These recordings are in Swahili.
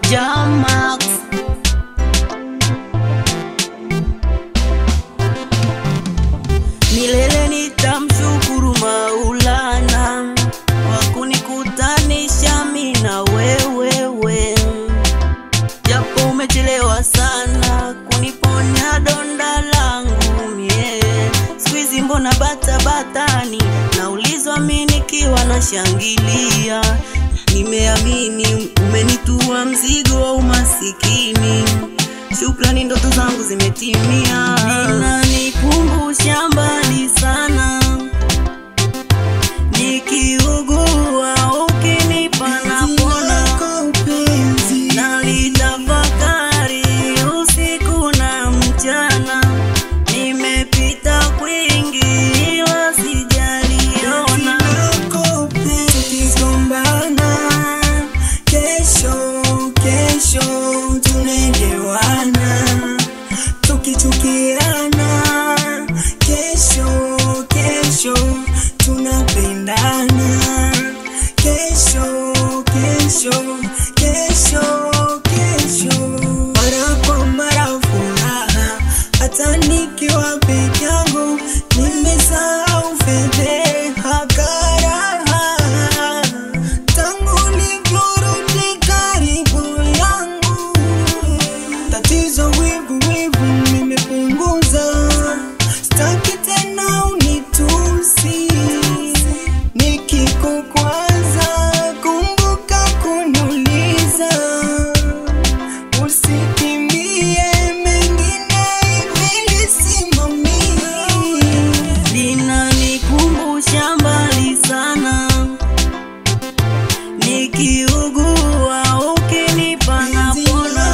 Jamax milele nitamshukuru Maulana kwa kunikutanisha mimi na wewewe, japo umechelewa sana kuniponya donda langu mie. Siku hizi mbona bata batani, naulizwa mimi nikiwa nashangilia. Nimeamini umenitua mzigo wa umasikini, shukrani, ndoto zangu zimetimia. Inanikumbusha mbali sana, nikiugua ukinipa napona nalitafakari usiku na mchana, nimepita kwingi ila sijaliona. tukigombana kesho kesho tunaelewana tukichukiana kesho kesho tunapendana kesho kesho kesho kesho mara kwa mara furaha hata nikiwa peke yangu nimesahau fedheha karaha tangu nilivyorudi karibu yangu tatizo wivu wivu nimepunguza staki tena unitusi nikikukwaza kumbuka kuniuliza usikimbie mengine ivilisimamii linanikumbusha mbali sana, nikiugua ukinipa napona,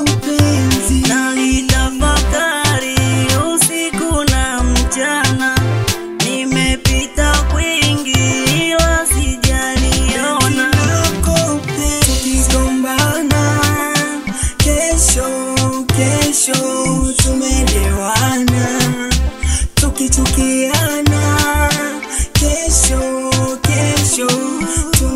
nalitafakari usiku na mchana, nimepita kwingi ila sijaliona. tukigombana kesho kesho tumelewana tukichukiana kesho kesho